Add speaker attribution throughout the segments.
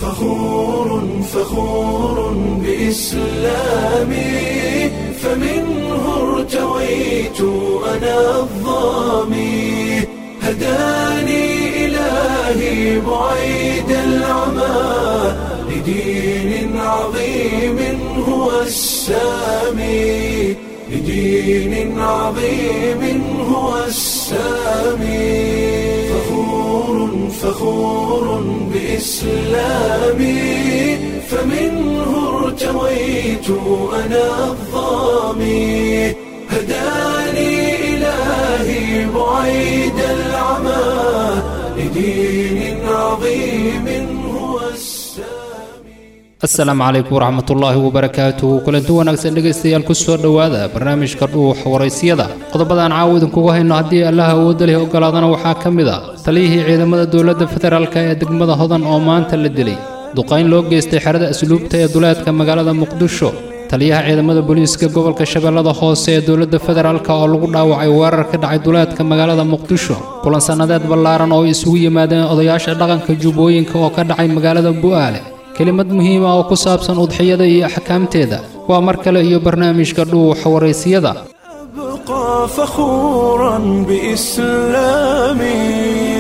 Speaker 1: فخور فخور بإسلامي فمنه ارتويت أنا الظامي هداني إلهي بعيد العمى لدين عظيم هو السامي لدين عظيم هو السامي فخور فخور بإسلامي فمنه ارتويت أنا الظامي هداني إلهي بعيد العمى لدين عظيم هو السامي
Speaker 2: asalaamu calaykum waraxmatullaahi wabarakaatuhu kulanti wanaagsan dhegaystayaal ku soo dhowaada barnaamijka dhuux waraysyada qodobadaan caawa idinkugu hayno haddii allah awoodda leh ogolaadana waxaa ka mid a taliyihii ciidamada dowladda federaalk ee degmada hodan oo maanta la dilay duqayn loo geystay xerada asluubta ee duleedka magaalada muqdisho taliyaha ciidamada booliiska gobolka shabeellada hoose ee dowladda federaalk oo lagu dhaawacay weerar ka dhacay duleedka magaalada muqdisho kulan sannadeed ballaaran oo ay isugu yimaadeen odayaasha dhaqanka jubbooyinka oo ka dhacay magaalada bu'aale kelimad muhiima oo ku saabsan udxiyada iyo axkaamteeda waa mar kale iyo barnaamijka dhuuxa waraysiyada
Speaker 1: أبقى فخورا بإسلامي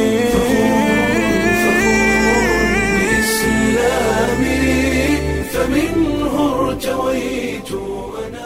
Speaker 1: فمنه ارتويت أنا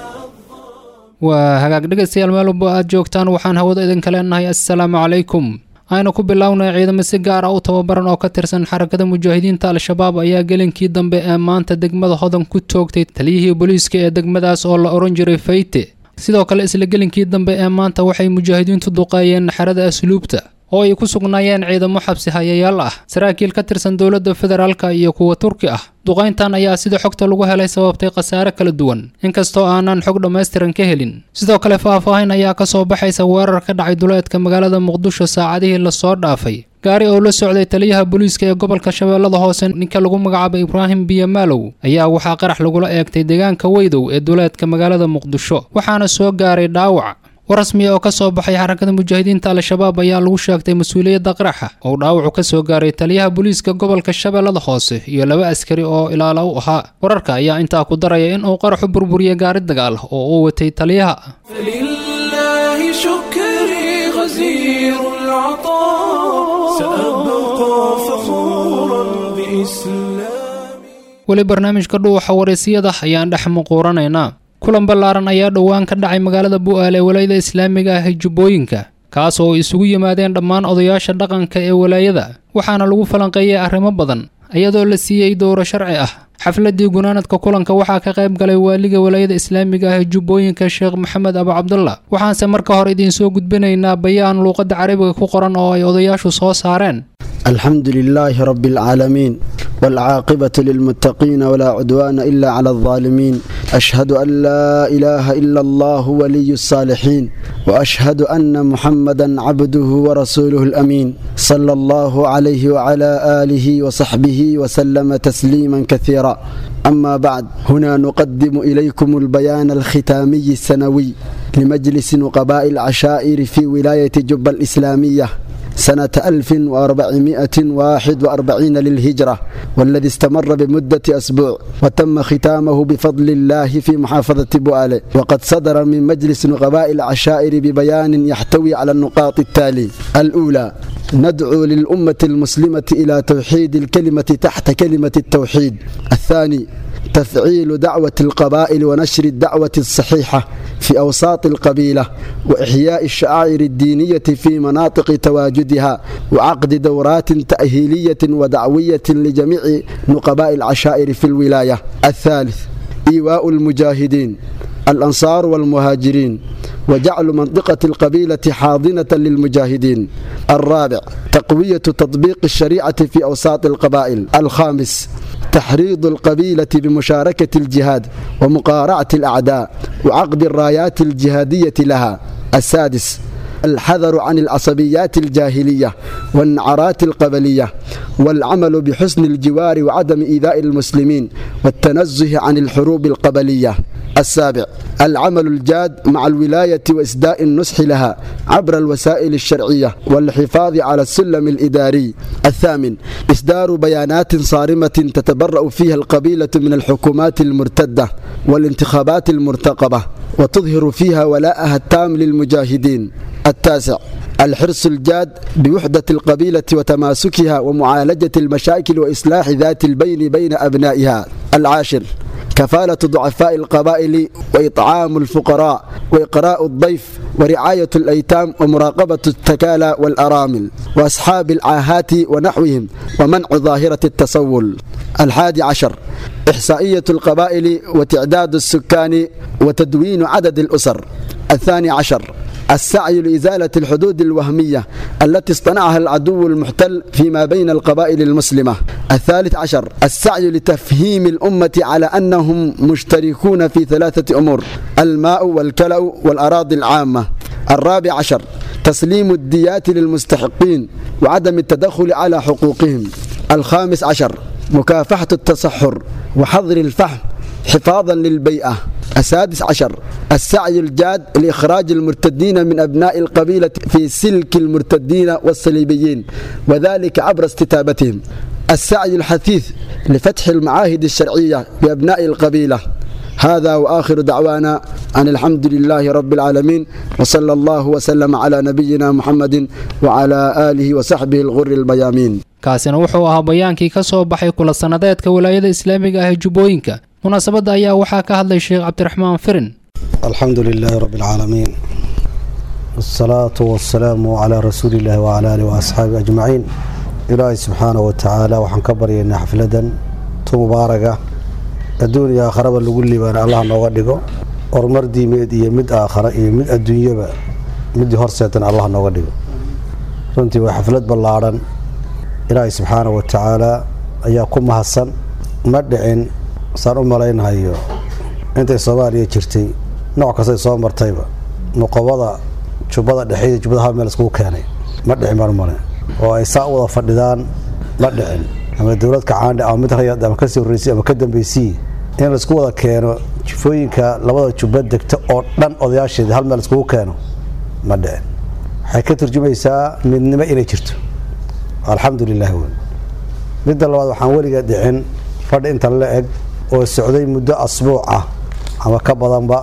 Speaker 2: waa hagaag dhegaystayaal meel walba aad joogtaan waxaan hawada idinka leenahay assalaamu calaykum aynu ku bilownay ciidamo si gaar ah u tababaran oo ka tirsan xarakada mujaahidiinta al-shabaab ayaa gelinkii dambe ee maanta degmada hodan ku toogtay taliyihii booliiska ee degmadaas oo la ohan jiray fayte sidoo kale isla gelinkii dambe ee maanta waxay mujaahidiintu duqeeyeen xerada asluubta oo ay ku sugnaayeen ciidamo xabsi hayayaal ah saraakiil ka tirsan dowladda federaalka iyo kuwa turki ah duqayntan ayaa sida xogta lagu helay sababtay khasaare kala duwan inkastoo aanan xog dhammaystiran ka helin sidoo kale faahfaahin ayaa ka soo baxaysa weerar ka dhacay duleedka magaalada muqdisho saacadihii lasoo dhaafay gaari oo la socday taliyaha booliiska ee gobolka shabeellada hoose ninka lagu magacaabay ibraahim biyamaalow ayaa waxaa qarax lagula eegtay deegaanka weydow ee duleedka magaalada muqdisho waxaana soo gaaray dhaawac war rasmiya oo ka soo baxay xarakada mujaahidiinta al-shabaab ayaa lagu sheegtay mas-uuliyadda qaraxa oo dhaawacu ka soo gaaray taliyaha booliiska gobolka shabeellada hoose iyo laba askari oo ilaala u ahaa wararka ayaa intaa ku daraya in uu qaraxu burburiyey gaari dagaal oo uu watay taliyaha
Speaker 1: فلله شكري غزير العطاء سأبقى فخورا بإسلامي
Speaker 2: weli barnaamijka dhuuxa waraysiyada ayaan dhex muquuranaynaa kulan ballaaran ayaa dhowaan ka dhacay magaalada bu'aale ee walaayada islaamiga ah ee jubbooyinka kaas oo isugu yimaadeen dhammaan odayaasha dhaqanka ee walaayada waxaana lagu falanqeeyey arrimo badan iyadoo la siiyey dowro sharci ah xafladii gunaanadka kulanka waxaa ka qayb galay waaliga walaayada islaamiga ah ee jubbooyinka sheekh maxamed abu cabdullah waxaanse marka hore idiinsoo gudbinaynaa bayaan luuqadda carabiga ku qoran oo ay odayaashu soo saareen
Speaker 3: الحمد لله رب العالمين والعاقبة للمتقين ولا عدوان إلا على الظالمين أشهد أن لا إله إلا الله ولي الصالحين وأشهد أن محمدا عبده ورسوله الأمين صلى الله عليه وعلى آله وصحبه وسلم تسليما كثيرا أما بعد هنا نقدم إليكم البيان الختامي السنوي لمجلس نقباء العشائر في ولاية جبة الإسلامية سنة 1441 للهجرة والذي استمر بمدة أسبوع وتم ختامه بفضل الله في محافظة بؤالة وقد صدر من مجلس نقباء العشائر ببيان يحتوي على النقاط التالي الأولى ندعو للأمة المسلمة إلى توحيد الكلمة تحت كلمة التوحيد الثاني تفعيل دعوة القبائل ونشر الدعوة الصحيحة في أوساط القبيلة وإحياء الشعائر الدينية في مناطق تواجدها وعقد دورات تأهيلية ودعوية لجميع نقباء العشائر في الولاية الثالث إيواء المجاهدين الأنصار والمهاجرين وجعل منطقة القبيلة حاضنة للمجاهدين الرابع تقوية تطبيق الشريعة في أوساط القبائل الخامس تحريض القبيلة بمشاركة الجهاد ومقارعة الأعداء وعقد الرايات الجهادية لها السادس الحذر عن العصبيات الجاهلية والنعرات القبلية والعمل بحسن الجوار وعدم إيذاء المسلمين والتنزه عن الحروب القبلية السابع العمل الجاد مع الولاية وإسداء النصح لها عبر الوسائل الشرعية والحفاظ على السلم الإداري الثامن إصدار بيانات صارمة تتبرأ فيها القبيلة من الحكومات المرتدة والانتخابات المرتقبة وتظهر فيها ولاءها التام للمجاهدين التاسع الحرص الجاد بوحدة القبيلة وتماسكها ومعالجة المشاكل وإصلاح ذات البين بين أبنائها العاشر كفالة ضعفاء القبائل وإطعام الفقراء وإقراء الضيف ورعاية الأيتام ومراقبة التكالى والأرامل وأصحاب العاهات ونحوهم ومنع ظاهرة التصول الحادي عشر إحصائية القبائل وتعداد السكان وتدوين عدد الأسر الثاني عشر السعي لإزالة الحدود الوهمية التي اصطنعها العدو المحتل فيما بين القبائل المسلمة الثالث عشر السعي لتفهيم الأمة على أنهم مشتركون في ثلاثة أمور الماء والكلأ والأراضي العامة الرابع عشر تسليم الديات للمستحقين وعدم التدخل على حقوقهم الخامس عشر مكافحة التصحر وحظر الفحم حفاظا للبيئة السادس عشر السعي الجاد لإخراج المرتدين من أبناء القبيلة في سلك المرتدين والصليبيين وذلك عبر استتابتهم السعي الحثيث لفتح المعاهد الشرعية بأبناء القبيلة هذا وآخر دعوانا أن الحمد لله رب العالمين وصلى الله وسلم على نبينا محمد وعلى آله وصحبه الغر البيامين
Speaker 2: kaasina wuxuu ahaa bayaankii ka soo baxay kula sannadeedka walaayada islaamiga ah ee jubbooyinka munaasabadda ayaa waxaa ka hadlay sheekh cabdiraxmaan firin
Speaker 4: الحمد لله رب العالمين والصلاة والسلام على رسول الله وعلى آله وأصحابه أجمعين إلهي سبحانه وتعالى وحن كبر إن حفلة مباركة الدنيا آخرة اللي لي بأن الله نوغدقه ورمر دي ميد إيه مد آخرة إيه مد الدنيا با مد هرسة الله نوغدقه runtii waa xaflad ballaaran ilaahay subxaana wa tacaala ayaa ku mahadsan ma dhicin saan u malaynahayo intay soomaaliya jirtay nooc kastay soo martayba nuqobada jubbada dhexe iyo jubbada hal meel iskugu keenay ma dhicin baan u malayn oo ay saa u wada fadhidaan ma dhicin ama dowlad kacaandhe ama mid rayad ama kasii horreysay ama ka dambeysii in laisku wada keeno jufooyinka labada jubba degta oo dhan odayaasheeda hal meel iskugu keeno ma dhicin waxay ka turjumaysaa midnimo inay jirto alxamdu lilah wey midda labaad waxaan weliga dhicin fadhi intan la eg oo socday muddo asbuuc ah ama ka badanba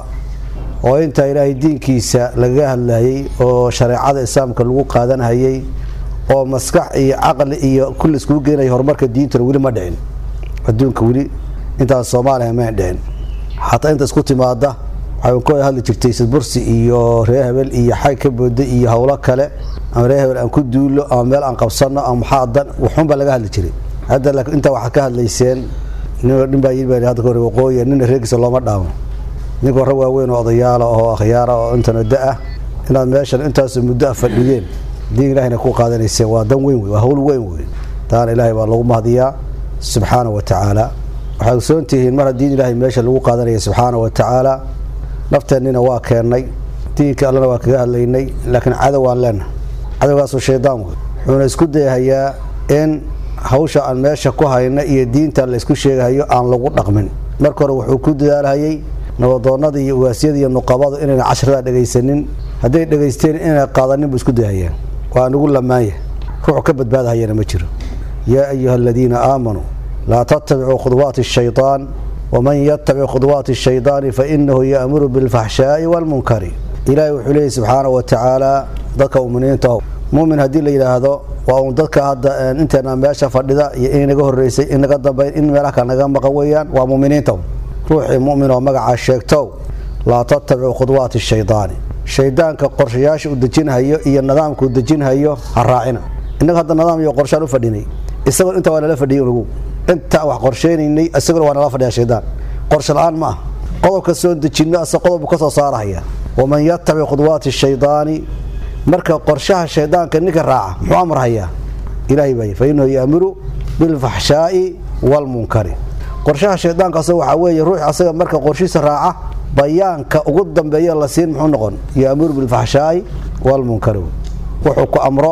Speaker 4: oo intaa ilaahay diinkiisa lagaga hadlayay oo shareecada islaamka lagu qaadanhayay oo maskax iyo caqli iyo kulli iskugu geenaya horumarka diintuna weli ma dhicin adduunka weli intaas soomaaliya ma dhicin xataa inta isku timaada waxay ku hadli jirtay sidbursi iyo reer hebel iyo xay ka booda iyo howlo kale ama reer hebel aan ku duulo ama meel aan qabsano ama maxaa dan waxuunbaa laga hadli jiray hadda laakiin intaa waxaa ka hadlayseen nin baa yiri baa hadda ka hore waqooyi nina reerkiisa looma dhaamo ninka warra waaweyn oo odayaala oo akhyaara oo intana da-ah inaad meeshan intaasoo muddo ah fadhiyeen diin ilaahayna ku qaadanayseen waa dan weyn wey waa hawl weyn wey taana ilaahay baa lagu mahdiyaa subxaana wa tacaala waxaad ogsoon tihiin mar haddii ilaahay meesha lagu qaadanaya subxaana wa tacaala nafteennina waa keennay diinka allana waa kaga hadlaynay laakiin cadow aan leenahay cadowgaasoo shaydaan wey wuxuuna isku dayahayaa in hawsha aan meesha ku hayna iyo diinta la isku sheegahayo aan lagu dhaqmin marka hore wuxuu ku dadaalhayay nabadoonnada iyo ugaasiyada iyo nuqabadu inayna cashrada dhegaysanin hadday dhegaysteen inayna qaadanin buu isku dayahayaan waa nugu lamaanya ruuxu ka badbaadahayana ma jiro yaa ayuha aladiina aamanuu laa tattabicuu khudwaati ashaytaan waman yatabic khudwaati ashaydaani fainahu yaamuru bilfaxshaa'i waalmunkari ilaahay wuxuu leeyay subxaana wa tacaala dadka muminiinta mumin haddii la yidhaahdo waa uun dadka hadda inteena meesha fadhida iyo in naga horeysay in naga dambayn in meelaha kale naga maqan weeyaan waa muminiinta ruuxii mumin oo magacaa sheegtow laa tattabicu khudwaati shaydaani shaydaanka qorshayaasha uu dejinhayo iyo nidaamka uu dejinhayo ha raacina innaga hadda nidaam iyo qorshaan u fadhinay isagoo inta waa nala fadhiyay unugu inta wax qorsheynaynay isaguna waa nala fadhiya shaydaan qorsho la-aan ma ah qodobka soo dejinno ase qodobku ka soo saarahaya waman yatabic khudwaati shaydaani marka qorshaha shaydaanka ninka raaca muxuu amrhayaa ilahay baa fa inahu yaamuru bilfaxshaa'i waalmunkari qorshaha shaydaanka asaga waxaa weeye ruux asaga marka qorshiisa raaca bayaanka ugu dambeeya la siin muxuu noqon yaamuru bilfaxshaa'i walmunkari wuxuu ku amro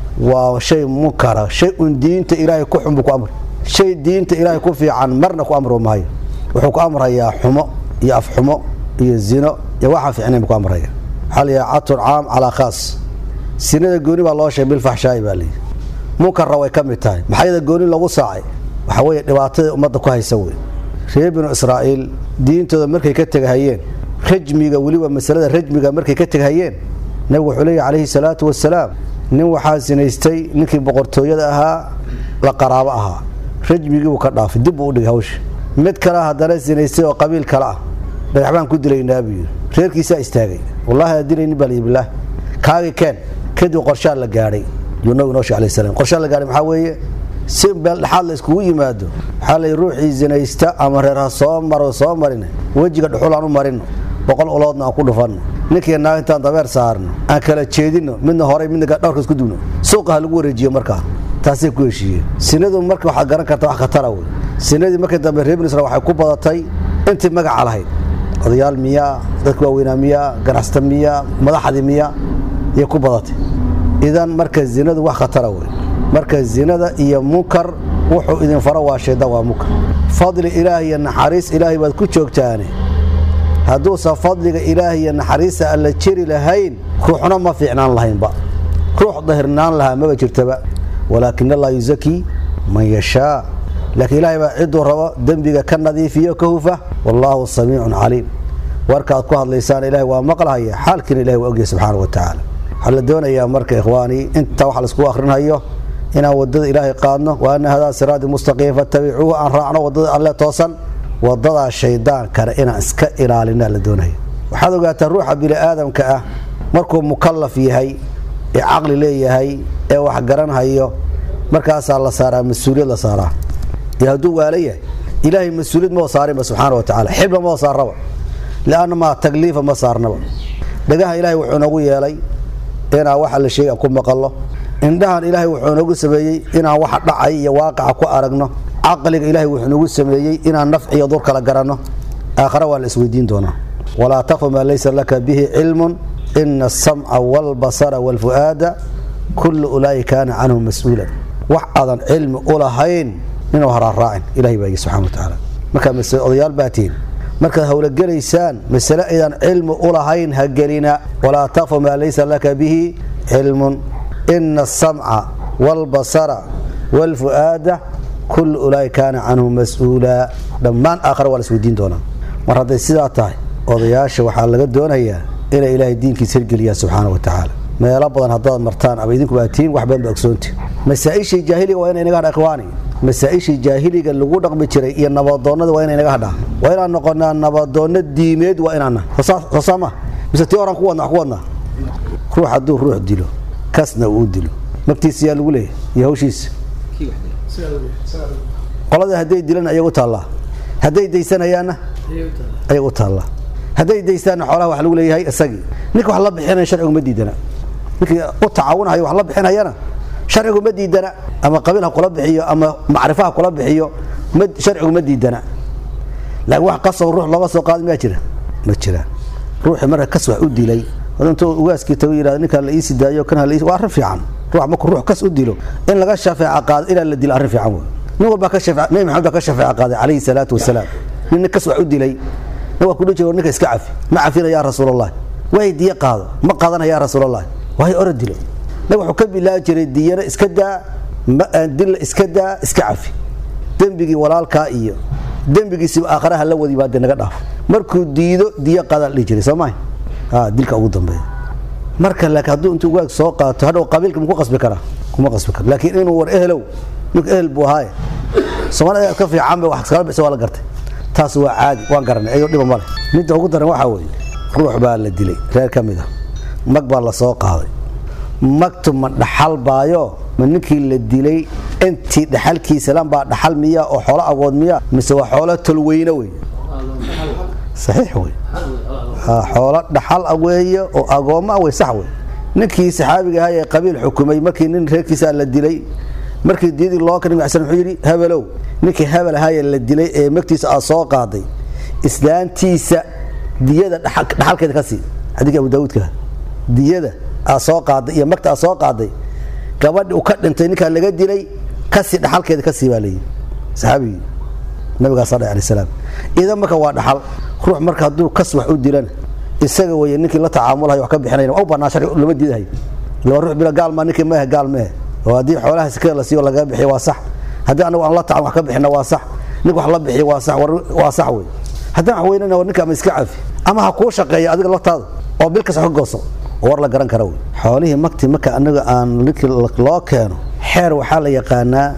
Speaker 4: waa shay munkara shay un diinta ilaahay ku xun buu ku amri shay diinta ilaahay ku fiican marna ku amro maayo wuxuu ku amrayaa xumo iyo afxumo iyo zino iyo waxaan fiicnayn buu ku amraya waxaa la yidhaha catun caam calaa khaas sinada gooni baa loo sheegay bilfaxshaa'i baa layidhi munkarra way ka mid tahay maxaa yada gooni lagu saacay waxaa weeye dhibaatada ummadda ku haysa wey reer binu israa'iil diintooda markay ka tegahayeen rajmiga weliba masalada rajmiga markay ka tegahayeen nabigu wuxuu leeyahy calayhi salaatu wasalaam nin waxaa sinaystay ninkii boqortooyada ahaa la qaraabo ahaa rajmigii buu ka dhaafay dib buu u dhigay hawsha mid kale haddana sinaystay oo qabiil kale ah dhagax baan ku dilaynaa buu yidhi reerkiisaa istaagay wallaahi aa dilayni baa layidhi bilaah kaagi keen kadib qorshaa la gaadhay yuu nabigu noo sheeg alayhi salaam qorshaa la gaadhay maxaa weeye si meel dhexaad la iskugu yimaado waxaa lay ruuxii zinaysta ama reer ha soo maro soo marin wejiga dhuxul aan u marino boqol uloodna aan ku dhufanno ninkii naag intaan dabeer saarno aan kala jeedino midna horay midna dhowrka isku dubno suuqa ha lagu wareejiyo markaa taasay ku heshiiyeen sinadu marka waxaad garan karta wax khatara wey sinadii markii dambe reer binu israel waxay ku badatay intii magaca lahayd odayaal miyaa dadka waaweynaa miyaa ganacsata miyaa madaxdii miyaa ayay ku badatay idan marka zinadu wax khatara wey marka zinada iyo munkar wuxuu idin faro waa shaydaan waa munkar fadli ilaah iyo naxariis ilaahay baad ku joogtaane hadduusan fadliga ilaah iyo naxariista alla jeri lahayn ruuxna ma fiicnaan lahaynba ruux dahirnaan lahaa maba jirtaba walaakin allah yusakii man yashaa laakiin ilaahay baa cidduu rabo dembiga ka nadiifiyo ka hufa wallaahu samiicun caliim warkaad ku hadlaysaan ilaahay waa maqlahaya xaalkiina ilahay waa ogyahay subxaana wa tacaala waxaa la doonayaa marka ikhwaanii intaa wax laiskugu akhrinhayo inaan wadada ilaahay qaadno wa ana hadaa siraadi mustaqiim fattabicuuhu aan raacno wadada alle toosan wadadaa shaydaankana inaan iska ilaalinaa la doonaya waxaad ogaataa ruuxa bini'aadamka ah markuu mukallaf yahay ee caqli leeyahay ee wax garanhayo markaasaa la saaraa mas-uuliyad la saaraa iyo hadduu waala yahay ilaahay mas-uuliyad maba saarinba subxaana wa tacala xibla maba saarnaba lianna maa tagliifa ma saarnaba dhagaha ilaahay wuxuu noogu yeelay inaan waxa la sheegay ku maqallo indhahan ilaahay wuxuu noogu sameeyey inaan waxa dhacay iyo waaqaca ku aragno caqliga ilaahay wuxuu noogu sameeyey inaan nafci iyo dur kala garanno aakhare waa la isweydiin doonaa walaa taqfu maa laysa laka bihi cilmun ina asamca waalbasara waalfu'aada kullu ulaa'i kaana canhu mas-uulan wax aadan cilmi u lahayn inuu haraaraacin ilahay baa yii subxana wa tacaala markaa masale odayaal baa tihin markaad howlogelaysaan masale aydan cilmi u lahayn ha gelina walaa taqfu maa laysa laka bihi cilmun ina asamca waalbasara waalfu'aada kullu ulaa'i kaana canhu mas-uulaa dhammaan aakhare waa la isweydiin doonaa mar hadday sidaa tahay odayaasha waxaa laga doonayaa inay ilaahay diinkiisa hirgeliyaan subxaana wa tacaala meelo badan haddaad martaan ama idinku baa tihiin wax badan ba ogsoonti masaa-ishii jaahiliga waa inay naga hadha ikhwaani masaa-ishii jaahiliga lagu dhaqmi jiray iyo nabadoonnada waa inay naga hadhaa waa inaan noqonaa nabadoonno diimeed waa inaana soosaama mise tii horan ku wadna wax ku wadnaa ruux hadduu ruux dilo kasna uu dilo magtiisa yaa lagu leeyahy iyo hawshiisa qolada hadday dilan ayag u taallaa hadday daysanayaanna ayag u taallaa hadday daystaanna xoolaha wax lagu leeyahay isagii ninka wax la bixinaya sharcigu ma diidana ninkii u tacaawunahayo wax la bixinayana sharcigu ma diidana ama qabiil ha kula bixiyo ama macrifo ha kula bixiyo sharcigu ma diidana laakiin wax qasoo ruux looga soo qaada miyaa jira ma jiraan ruuxii marka kas wax u dilay intuu ugaaskii tago yidhahda ninkaan la iisi daayo kan hala waa arrin fiican ruux markuu ruux kas u dilo in laga shafeeca qaado ilaa la dilo arrin fiican wey nin walbaa ka shafeec nabi maxamed baa ka shafeeca qaaday calayhi salaatu wasalaam nin nin kas wax u dilay nin waa ku dhihi jira ninka iska cafi ma cafina yaa rasuulallah way diye qaado ma qaadana yaa rasuulallah waay ora dilo nabig wuxuu ka bilaabi jiray diyana iska daa dilla iska daa iska cafi dembigii walaalkaa iyo dembigiisiba aakharaha la wadi baa dee naga dhaafo markuu diido diyo qaadaan dhihi jiray soo mahay dilka ugu dambeeya marka laakiin hadduu intuu waag soo qaato hadhow qabiilka maku qasbi karaa kuma qasbi karo laakiin inuu war ehelow ninku ehel buu ahaaye soomaalida ka fiican ba wax iskala bixisa waa la gartay taas waa caadi waan garanay ayadoo dhiba male midda ugu daran waxaa weeye ruux baa la dilay reer ka mid a mag baa la soo qaaday magtu ma dhaxal baayo ma ninkii la dilay intii dhaxalkiisa lan baa dhaxal miya oo xoolo agood miya mise waa xoolo tolweyne wey saxiix wey xoolo dhaxal weeye oo agoomma wey sax wey ninkii saxaabiga ahaa ee qabiil xukumay markii nin reerkiisa la dilay markii diyadii loo ka nabig sl wuxuu yidhi habelow ninkii hebel ahaayee la dilay ee magtiisa aad soo qaaday islaantiisa diyada dhaxalkeeda ka sii xadiidka abu daawuudka diyada aa soo qaaday iyo magta aa soo qaaday gabadhi uu ka dhintay ninkaa laga dilay kasii dhaxalkeeda ka sii baa leeyihi saxaabigii nabigaa sal alay salaam idan marka waa dhaxal ruux marka hadduu kas wax u dilana isaga weeye ninkii la tacaamulahay wax ka bixinayna u bannaa sharci lama diidahay laba ruux bila gaal maa ninkii mehe gaal mehe oo haddii xoolaha sikada la siiyo lagaga bixiyo waa sax haddii anagu aan la tacan wax ka bixina waa sax nink wax la bixiyo waa sax waa sax wey haddaan wax weynana ninka ama iska cafi ama ha kuu shaqeeya adiga laftaada oo bil kasta ka gooso war la garan kara wey xoolihii makti marka anaga aan ninkii loo keeno xeer waxaa la yaqaanaa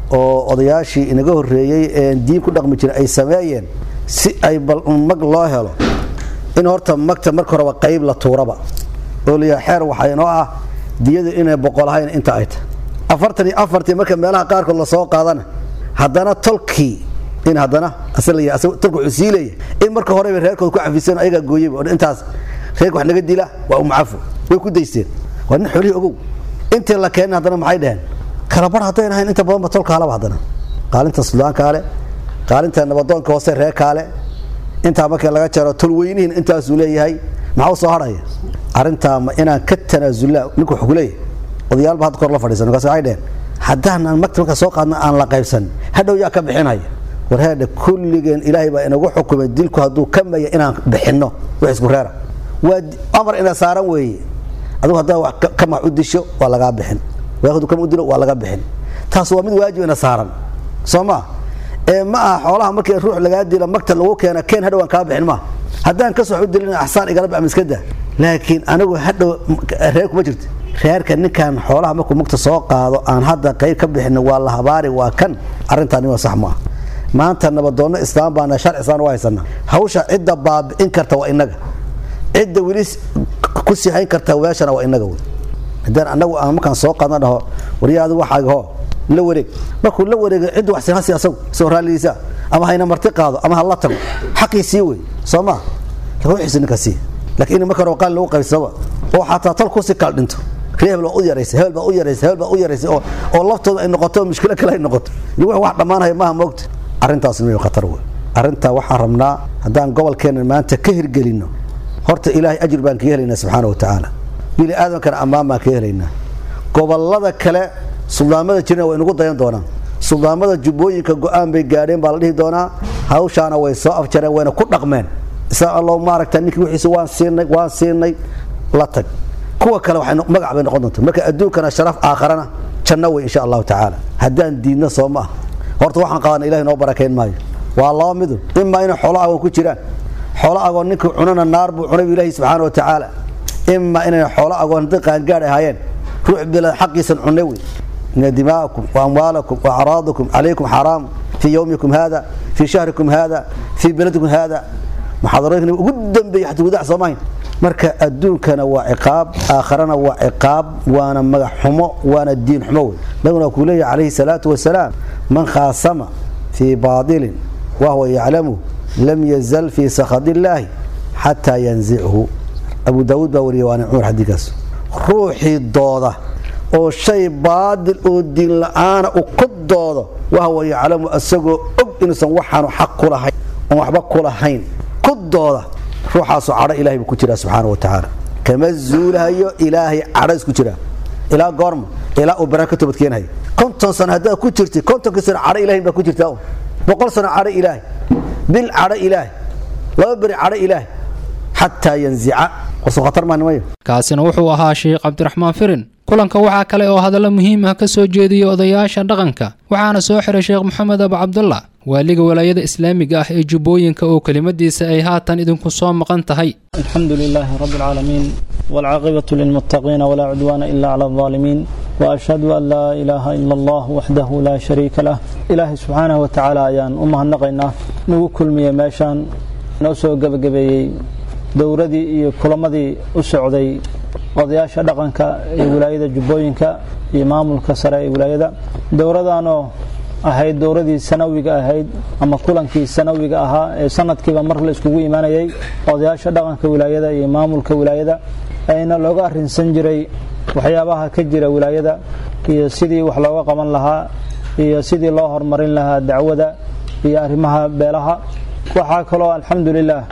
Speaker 4: oo odayaashii inaga horreeyey ee diin ku dhaqmi jiray ay sameeyeen si ay bal mag loo helo in horta magta marka horeba qayb la tuuraba oo layaha xeer waxaa inoo ah diyada inay boqolahayn inta ay tahay afartan iyo afartii marka meelaha qaarkood lasoo qaadana haddana tolkii in haddana tolka wuxuu sii leeyahay in marka horeba reerkooda ku cafiseen ayagaa gooyeyba oo intaas reerka wax naga dila waa umcafo way ku daysteen waa nin xoolihii ogow intii la keenin haddana maxay dhaheen kalabar haddayn ahayn inta badanba tolka halaba haddana qaalinta sudaankaale qaalinta nabadoonka hoose reer kaale intaa markii laga jaro tolweynihin intaasuu leeyahay maxaa u soo hadhaya arrintaa ma inaan ka tanaasulaa ninku wuxuu ku leeyahay odayaalba hadda kor la fadhiisan markaas waxay dheheen haddaanan magta markaa soo qaadna aan la qaybsan hadhow yaa ka bixinaya war heedhe kulligeen ilaahay baa inagu xukumay dilku hadduu ka maya inaan bixinno wax isku reera waa amar ina saaran weeye adigu haddaa wax kamax u disho waa lagaa bixin hadduu kama u dilo waa laga bixin taas waa mid waajib ina saaran soo maa ee ma aha xoolaha markii ruux lagaa dilo magta lagu keena keen hadhow aan kaa bixin maaha haddaan kas wax u dilin axsaan igala ama iska daa laakiin anigu hadhow reer kuma jirta reerka ninkan xoolaha markuu magta soo qaado aan hadda qayb ka bixin waa la habaari waa kan arrintaani waa sax maaha maanta nabadoonno islaam baana sharci islaan u haysana hawsha cidda baabi'in karta waa inaga cidda weli ku siixayn karta meeshana waa inaga wey haddaan anagu aan markaan soo qaadna dhaho waryaa adigu waxaaga hoo la wareeg markuu la wareego cidda wax siihasi asagu soo raalligiisa ama hayna marti qaado ama ha la tago xaqii sii wey soo maa ruuxiisa ninka sii laakiin in marka hore qaalin lagu qaybsaba oo xataa tal kusi kaal dhinto ree hebel baa u yaraysa hebel baa u yaraysa hebel baa u yaraysa oo oo laftooda ay noqoto mushkilo kale ay noqoto wax wax dhammaanaya maaha moogta arrintaas miyuu khatar wey arrintaa waxaan rabnaa haddaan gobolkeenna maanta ka hirgelinno horta ilaahay ajir baan kaga helaynaa subxaana wa tacaala bini aadamkana ammaan baan kaga helaynaa gobollada kale suldaamada jirna way inagu dayan doonaan suldaamada jubbooyinka go-aan bay gaadheen baa la dhihi doonaa hawshaana way soo afjareen wayna ku dhaqmeen isaa allow maaragta ninkii wixiisa waan siinay waan siinay la tag kuwa kale waxay magac bay noqon doontaa marka adduunkana sharaf aakharana janno wey insha allahu tacaala haddaan diidno soo ma ah horta waxaan qabana ilahay noo barakeyn maayo waa laba midun imaa inay xoolo agoon ku jiraan xoolo agoon ninkii cunana naar buu cunay ilaahi subxaana wa tacaala imaa inay xoolo agoon hadday qaangaadh ahaayeen ruux bila xaqiisan cunay wey ina dima'akum wa amwaalakum wa acraadakum calaykum xaraam fii yowmikum hada fii shahrikum hada fii beladikum hada muxaadarooyinka ugu dambeeyey xataa gudaha soo mahayn marka adduunkana waa ciqaab aakharana waa ciqaab waana magac xumo waana diin xumo wey nabiguna kuu leeyahy calayhi salaatu wasalaam man khaasama fii baadilin wahuwa yaclamu lam yazal fii sakhad illaahi xataa yanzichu abu daawuud baa wariyay waana cumar xadiikaas ruuxii dooda oo shay baadil oo diin la-aana u ku doodo wahuwa yaclamu isagoo og inuusan waxaanu xaq ku lahayn oon waxba ku lahayn ku dooda ruuxaasu cadho ilahay buu ku jiraa subxaana wa tacaala kama zuulahayo ilaahay cadho isku jiraa ilaa goorma ilaa uu baraan ka toobadkeenayo konton sano haddaad ku jirtid kontonkii sano cadho ilahay baa ku jirtaa boqol sano cadho ilaahay bil cadho ilaahay laba beri cadho ilaahay xataa yanzica wasu khatar maanimayo
Speaker 2: kaasina wuxuu ahaa sheekh cabdiraxmaan firin kulanka waxaa kale oo hadallo muhiim ah ka soo jeediyey odayaasha dhaqanka waxaana soo xiray sheekh maxamed abu cabdullah waaliga walaayada islaamiga ah ee jubbooyinka oo kelimadiisa ay haatan idinku soo maqan tahay
Speaker 5: الحمد لله رب العالمين والعاقبة للمتقين ولا عدوان إلا على الظالمين وأشهد أن لا إله إلا الله وحده لا شريك له إلهي سبحانه وتعالى أيان أمها النقينا نوكل مية ماشان نوسو قبقبي dowradii iyo kulamadii u socday odayaasha dhaqanka ee wilaayada jubbooyinka iyo maamulka sare ee wilaayada dowradaanoo ahayd dowradii sanawiga ahayd ama kulankii sanawiga ahaa ee sanadkiiba mar la iskugu imaanayay odayaasha dhaqanka wilaayada iyo maamulka wilaayada ayna looga arinsan jiray waxyaabaha ka jira wilaayada iyo sidii wax looga qaban lahaa iyo sidii loo horumarin lahaa dacwada iyo arrimaha beelaha waxaa kaloo alxamdulilah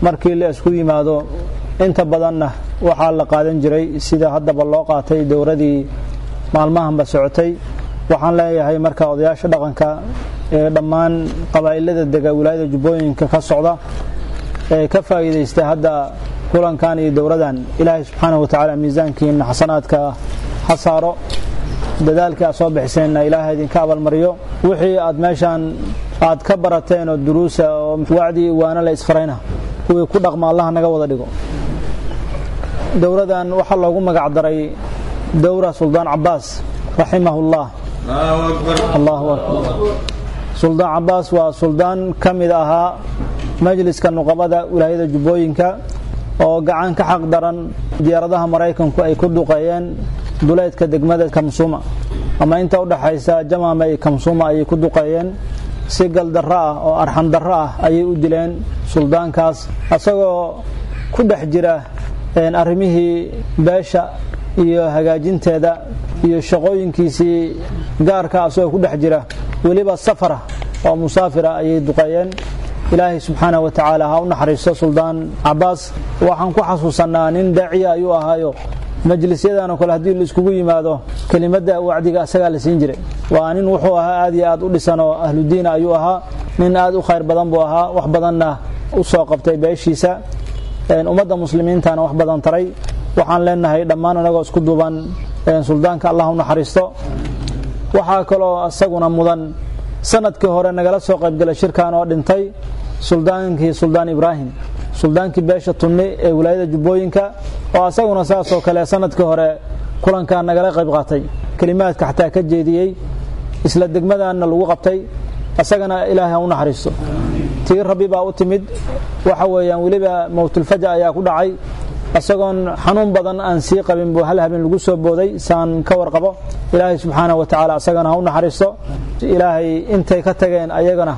Speaker 5: markii la isku yimaado inta badanna waxaa la qaadan jiray sida haddaba loo qaatay dowradii maalmahanba socotay waxaan leeyahay marka odayaasha dhaqanka ee dhammaan qabaa'ilada dega wilaayada jubbooyinka ka socda ee ka faa'iidaysta hadda kulankan iyo dowradan ilaahay subxaanahu wa tacaala miisaankiina xasanaadka ha saaro dadaalkii aad soo bixiseenna ilaahay idinka abaalmariyo wixii aad meeshaan aad ka barateen oo duruusa oo wacdi waana la isfarayna kuwii ku dhaqma allaha naga wada dhigo dowradan waxaa loogu magac daray dowra suldaan cabaas raximahullah allahu akbar suldaan cabaas waa suldaan ka mid ahaa majliska nuqabada wilaayada jubbooyinka oo gacan ka xaq daran diyaaradaha maraykanku ay ku duqeeyeen duleedka degmada kamsuma ama inta u dhaxaysa jamaama iyo kamsuma ayay ku duqeeyeen si galdarro ah oo arxam darro ah ayay u dileen suldaankaas isagoo ku dhex jira arrimihii beesha iyo hagaajinteeda iyo shaqooyinkiisii gaarka asagoo ku dhex jira weliba safara oo musaafira ayay duqeeyeen ilaahay subxaana wa tacaala ha u naxariisto suldaan cabaas waxaan ku xasuusannaa nin daaciya ayuu ahaayo majlisyadanoo kale haddii la iskugu yimaado kelimadda wacdiga asagaa la siin jiray waa nin wuxuu ahaa aad iyo aad u dhisan oo ahludiina ayuu ahaa nin aad u khayr badan buu ahaa wax badanna u soo qabtay beeshiisa ummadda muslimiintana wax badan taray waxaan leenahay dhammaan anagoo isku duuban suldaanka allah u naxariisto waxaa kaloo isaguna mudan sanadkii hore nagala soo qaybgalay shirkan oo dhintay suldaankii suldaan ibraahim suldaankii beesha tunni ee wilaayada jubbooyinka oo asaguna saasoo kale sanadkii hore kulankaa nagala qayb qaatay kelimaadka xataa ka jeediyey isla degmadaanna lagu qabtay isagana ilaahay ha u naxariisto tii rabbi baa u timid waxa weeyaan weliba mowtulfaja ayaa ku dhacay isagoon xanuun badan aan sii qabin buu hal habeen lagu soo booday saan ka warqabo ilaahay subxaana wa tacaala isagana ha u naxariisto ilaahay intay ka tageen ayagana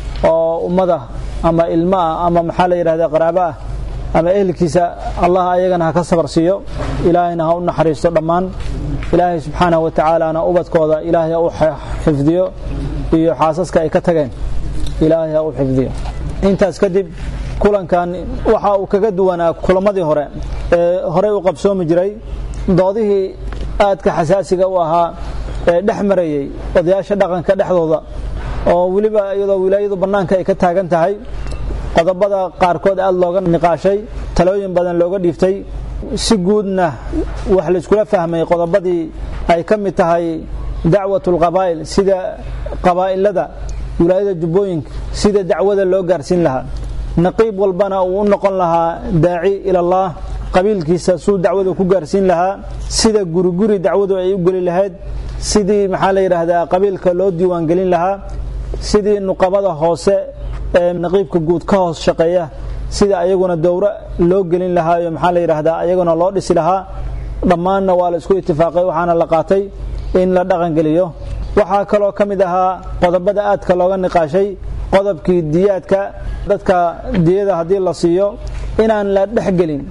Speaker 5: oo ummada ama ilmo ah ama maxaa la yidhahda qaraabo ah ama ehelkiisa allah ayagana ha ka sabar siiyo ilaahayna ha u naxariisto dhammaan ilaahay subxaana wa tacaalana ubadkooda ilaahay ha u xifdiyo iyo xaasaska ay ka tageen ilaahay ha u xifdiyo intaas kadib kulankan waxa uu kaga duwanaa kulamadii hore ee horey u qabsoomi jiray doodihii aadka xasaasiga u ahaa ee dhex marayey odayaasha dhaqanka dhexdooda oo weliba iyadoo wilaayadu bannaanka ay ka taagan tahay qodobada qaarkood aad looga niqaashay talooyin badan looga dhiiftay si guudna wax layskula fahmay qodobadii ay ka mid tahay dacwatulqabaa'il sida qabaa'ilada wilaayada jubbooyinka sida dacwada loo gaarsiin lahaa naqiib walbana uu u noqon lahaa daaci ilallaah qabiilkiisa suu dacwada ku gaarsiin lahaa sida guriguri dacwadu ay u geli lahayd sidii maxaa la yidhaahdaa qabiilka loo diiwaangelin lahaa sidii nuqabada hoose ee naqiibka guud ka hoos shaqeeya sida ayaguna dowro loo gelin lahaayo maxaa la yidhaahdaa ayaguna loo dhisi lahaa dhammaanna waa la isku itifaaqay waxaana la qaatay in la dhaqangeliyo waxaa kaloo ka mid ahaa qodobada aadka looga niqaashay qodobkii diyaadka dadka diyada haddii la siiyo inaan la dhexgelin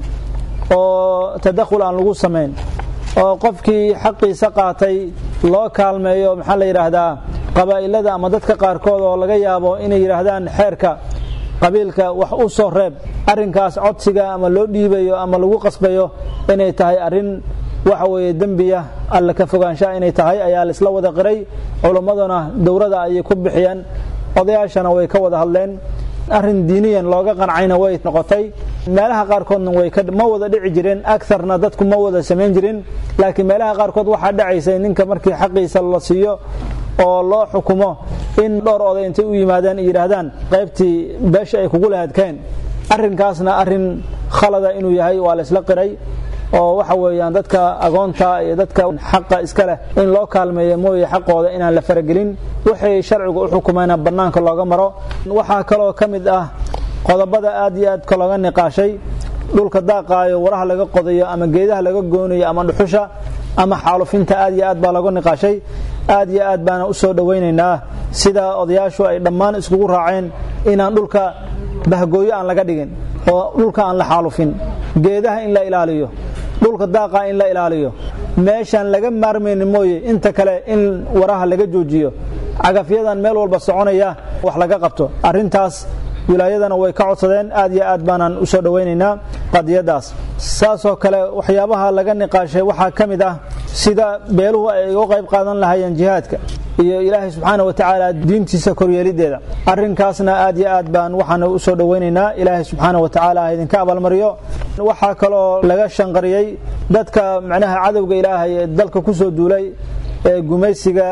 Speaker 5: oo tadakhul aan lagu samayn oo qofkii xaqiisa qaatay loo kaalmeeyo maxaa la yidhaahdaa qabaa'ilada ama dadka qaarkood oo laga yaabo inay yidhaahdaan xeerka qabiilka wax u soo reeb arrinkaas codsiga ama loo dhiibayo ama lagu qasbayo inay tahay arrin waxa weeye dembiya alla ka fogaanshaha inay tahay ayaa la isla wada qiray culummaduna dowrada ayay ku bixiyeen odayaashana way ka wada hadleen arrin diiniyan looga qancayna way noqotay meelaha qaarkoodna way ma wada dhici jireen agarna dadku ma wada samayn jirin laakiin meelaha qaarkood waxaa dhacaysay ninka markii xaqiisa la siiyo oo loo xukumo in dhowr oday intay u yimaadeen ay yidhaahdaan qaybtii beesha ay kugu lahadkeen arrinkaasna arrin khalada inuu yahay waa la isla qiray oo waxa weeyaan dadka agoonta iyo dadka xaqa iska leh in loo kaalmeeyo mooye xaqooda inaan la faragelin wixii sharcigu u xukumayna bannaanka looga maro waxaa kaloo ka mid ah qodobada aad iyo aadka looga niqaashay dhulka daaqaayo waraha laga qodayo ama geedaha laga goonayo ama dhuxusha ama xaalufinta aad iyo aad baa looga niqaashay aad iyo aad baana u soo dhowaynaynaa sida odayaashu ay dhammaan iskugu raaceen inaan dhulka bahgooyo aan laga dhigin oo dhulka aan la xaalufin geedaha in la ilaaliyo dhulka daaqa in la ilaaliyo meeshaan laga maarmayni mooye inta kale in waraha laga joojiyo cagafyadan meel walba soconaya wax laga qabto arrintaas wilaayadana way ka codsadeen aad iyo aad baanaan u soo dhowaynaynaa qadiyadaas saasoo kale waxyaabaha laga niqaashay waxaa ka mid ah sida beeluhu ay uga qayb qaadan lahaayeen jihaadka iyo ilaahay subxaana wa tacaala diintiisa koryeelideeda arrinkaasna aad iyo aad baan waxaan u soo dhowaynaynaa ilaahay subxaana wa tacaala ha idinka abaalmariyo waxaa kaloo laga shanqariyey dadka macnaha cadowga ilaahay ee dalka ku soo duulay ee gumaysiga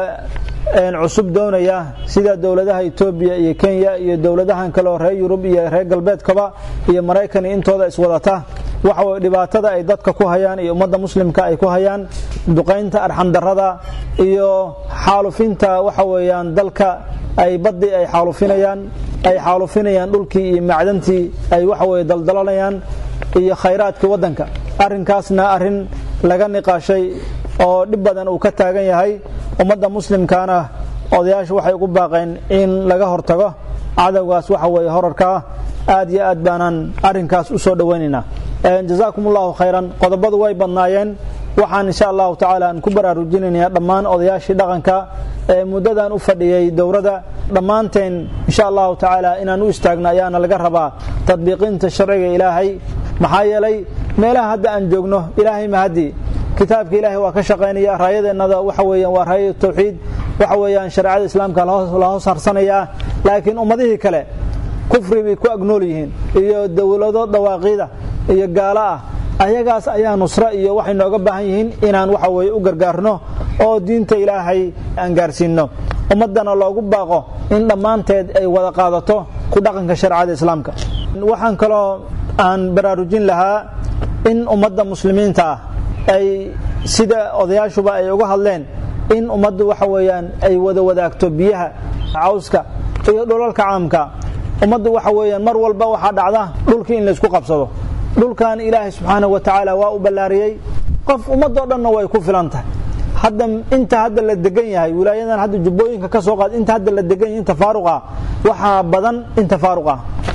Speaker 5: cusub doonaya sida dowladaha etoobiya iyo kenya iyo dowladahan kale oo reer yurub iyo reer galbeedkaba iyo maraykan intooda iswadata waxa way dhibaatada ay dadka ku hayaan iyo ummadda muslimka ay ku hayaan duqaynta arxandarrada iyo xaalufinta waxa weeyaan dalka ay baddi ay xaalufinayaan ay xaalufinayaan dhulkii iyo macdantii ay waxa weye daldalanayaan iyo khayraadkii waddanka arrinkaasna arrin laga niqaashay oo dhib badan uu ka taagan yahay ummadda muslimkaana odayaasha waxay ugu baaqeen in laga hortago cadowgaas waxa weeye horarkaa aad iyo aad baanaan arrinkaas u soo dhowaynaynaa jazaakum allahu khayran qodobadu way badnaayeen waxaan insha allahu tacaala aan ku baraarujinaynayaa dhammaan odayaashii dhaqanka ee muddadan u fadhiyey dowladda dhammaanteen insha allahu tacaala inaan u istaagno ayaana laga rabaa tadbiiqinta sharciga ilaahay maxaa yeelay meelaha hadda aan joogno ilaahay mahadii kitaabka ilaahay waa ka shaqaynaya raayadeennada waxa weeyaan waa raaya tawxiid waxa weeyaan shareecada islaamka la hoos harsanayaa laakiin ummadihii kale kufri bay ku agnool yihiin iyo dowlado dawaaqiida iyo gaalo ah ayagaas ayaa nusro iyo waxay nooga baahan yihiin inaan waxa weeye u gargaarno oo diinta ilaahay aan gaarsiinno ummaddana loogu baaqo in dhammaanteed ay wada qaadato ku dhaqanka shareecada islaamka waxaan kaloo aan baraarujin lahaa in ummadda muslimiinta ah ay sida odayaashuba ay uga hadleen in ummaddu waxa weeyaan ay wada wadaagto biyaha cawska iyo dhulalka caamka ummaddu waxa weeyaan mar walba waxaa dhacda dhulkii in laysku qabsado dhulkan ilaahay subxaanahu wa tacaala waa u ballaariyey qof ummadoo dhanna way ku filan tahay hadda inta hadda la degan yahay wilaayadan hadda jubbooyinka ka soo qaad inta hadda la degan yahay inta faaruqa waxaa badan inta faaruqa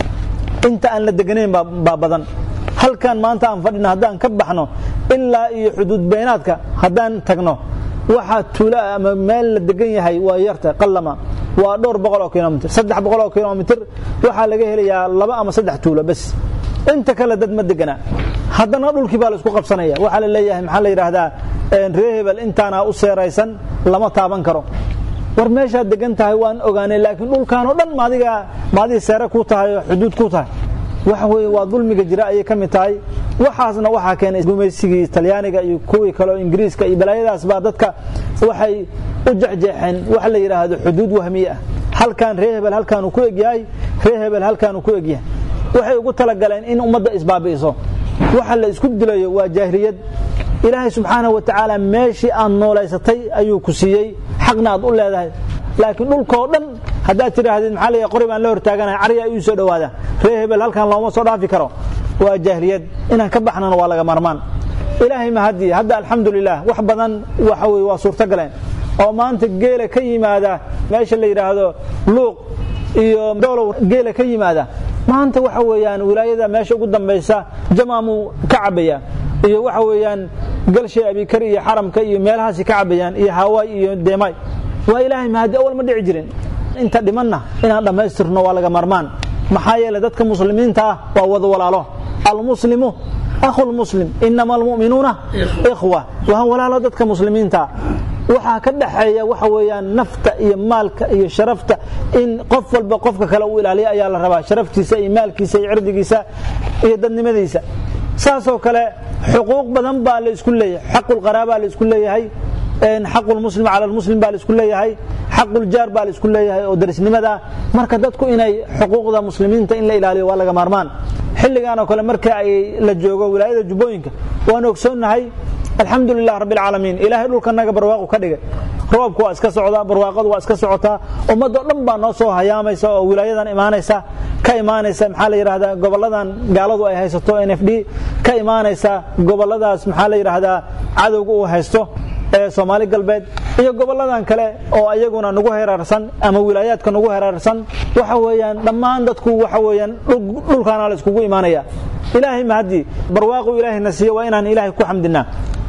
Speaker 5: inta aan la deganayn baa badan halkan maanta aan fadhina haddaan ka baxno ilaa iyo xuduud beynaadka haddaan tagno waxaa tuula ama meel la degan yahay waa yarta qallama waa dhowr boqol oo kilomitr saddex boqol oo kilomitr waxaa laga helayaa laba ama saddex tuulo bes inta kale dad ma degana haddana dhulkii baa laisku qabsanaya waxaa la leeyahay maxaa la yidhaahdaa ree hebel intaana u seeraysan lama taaban karo war meeshaad degan tahay waan ogaanay laakiin dhulkaanoo dhan maadiga maadii seere ku tahay oo xuduud ku tahay waxa weeye waa dulmiga jira ayay ka mid tahay waxaasna waxaa keenay gumaysigii talyaaniga iyo kuwii kaleo ingiriiska iyo balaayadaas baa dadka waxay u jexjeexeen waxa la yidhaahdo xuduud wahmiye ah halkan ree hebel halkaanuu ku egyahay ree hebel halkaanuu ku egyahay waxay ugu talagaleen in ummadda isbaabi'iso waxa la isku dilayo waa jaahiliyad ilaahay subxaanahu wa tacaala meeshii aad noolaysatay ayuu ku siiyey xaqna aad u leedahay laakiin dhulkoo dhan haddaad tidhaahdid maxaa la qori baan la hortaaganahay carya ii soo dhowaada ree hebel halkan looma soo dhaafi karo waa jaahiliyad inaan ka baxnana waa laga marmaan ilaahay mahadii hadda alxamdulilah wax badan waxa weye waa suurto galeen oo maanta geela ka yimaada meesha la yidhaahdo luuq iyo doolow geela ka yimaada maanta waxa weeyaan wilaayada meesha ugu dambaysa jamaamuu ka cabaya iyo waxa weeyaan galshay abikar iyo xaramka iyo meelahaasi ka cabayaan iyo hawaay iyo deemay waa ilaahay mahadi awal ma dhici jirin inta dhimanna inaan dhammaystirno waa laga marmaan maxaa yeelay dadka muslimiinta ah waa wada walaalo almuslimu akhu lmuslim inama almu'minuuna ikhwa waa walaalo dadka muslimiinta waxaa ka dhaxeeya waxa weeyaan nafta iyo maalka iyo sharafta in qof walba qofka kale uu ilaaliya ayaa la rabaa sharaftiisa iyo maalkiisa iyo cirdigiisa iyo dadnimadiisa saasoo kale xuquuq badan baa la isku leeyahay xaqulqaraabaa la isku leeyahay xaqulmuslim cala lmuslim baa la isku leeyahay xaquljaar baa la isku leeyahay oo darisnimada marka dadku inay xuquuqda muslimiinta in la ilaaliyo waa laga maarmaan xilligan oo kale marka ay la joogo wilaayada jubbooyinka waan ogsoonnahay alxamdu lilah rabbi alcaalamiin ilaahay dhulkanaga barwaaqu ka dhigay roobku waa iska socdaa barwaaqadu waa iska socotaa ummadoo dhan baa noo soo hayaamaysa oo wilaayadan imaanaysa ka imaanaysa maxaa la yidhahdaa goboladan gaaladu ay haysato n f d ka imaanaysa goboladaas maxaa la yidhaahdaa cadowga uu haysto ee soomaali galbeed iyo goboladan kale oo ayaguna nagu heraarsan ama wilaayaadka nagu heraarsan waxa weeyaan dhammaan dadku waxa weeyaan dhulkaana la iskugu imaanaya ilaahay mahadii barwaaqu ilaahayna siiye waa inaan ilaahay ku xamdinaa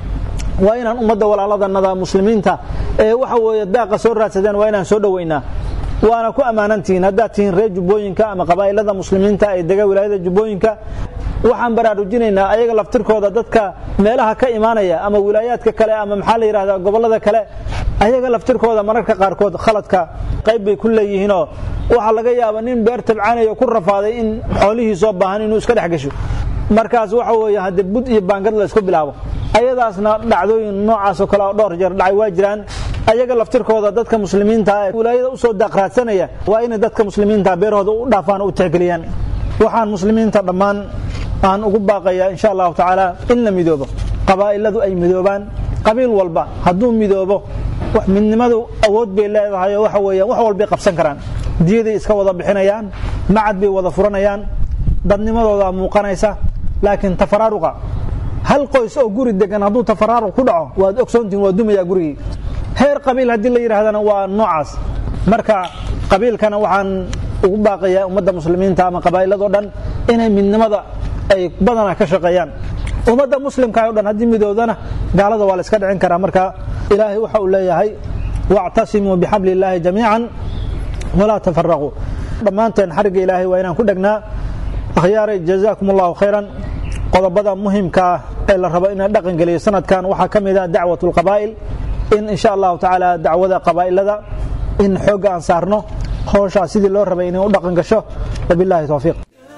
Speaker 5: waa inaan ummadda walaaladanada muslimiinta ee waxa weeye daaqa soo raadsadeen waa inaan soo dhoweynaa waana ku ammaanantihiin haddaad tihiin reer jubbooyinka ama qabaa'ilada muslimiinta ee dega wilaayada jubbooyinka waxaan baraarujinaynaa ayaga laftirkooda dadka meelaha ka imaanaya ama wilaayaadka kale ama maxaa la yidhahdaa gobollada kale ayaga laftirkooda mararka qaarkood khaladka qayb bay ku leeyihiinoo waxaa laga yaaba nin beer tabcaanayo ku rafaaday in xoolihiisoo baahan inuu iska dhex gasho markaas waxa weeye haddee bud iyo baangad la isku bilaabo ayadaasna dhacdooyin noocaasoo kale oo dhowr jeer dhacay waa jiraan ayaga laftirkooda dadka muslimiinta ee wilaayada usoo daaqraadsanaya waa inay dadka muslimiinta beerahooda u dhaafaan oo u tixgeliyaan waxaan muslimiinta dhammaan aan ugu baaqayaa insha allahu tacaala in la midoobo qabaa'iladu ay midoobaan qabiil walba hadduu midoobo midnimadu awood bay leedahay oo waxa weeyaan wax walbay qabsan karaan diyaday iska wada bixinayaan macad bay wada furanayaan dadnimadooda muuqanaysa laakiin tafaraaruqa hal qoys oo guri degan hadduu tafaraaruq ku dhaco waad ogsoontihin waa dumayaa gurigii heer qabiil haddii la yidhaahdana waa noocaas marka qabiilkana waxaan ugu baaqayaa ummadda muslimiinta ama qabaa'ilado dhan inay midnimada ay badanaa ka shaqeeyaan ummadda muslimka o dhan haddii midoodana gaalada waa la iska dhicin karaa marka ilaahay waxa uu leeyahay wactasimuu bixabli illaahi jamiican walaa tafaraquu dhammaanteen xarigga ilaahay waa inaan ku dhegnaa akhyaaray jazaakum allahu khayran qodobada muhimkaa ee la rabo inaan dhaqan geliyo sanadkan waxaa ka mid ah dacwat lqabaa'il in insha allahu tacaala dacwada qabaa'ilada in xoogga aan saarno howshaa sidii loo rabay inay u dhaqan gasho wabillahi towfiiq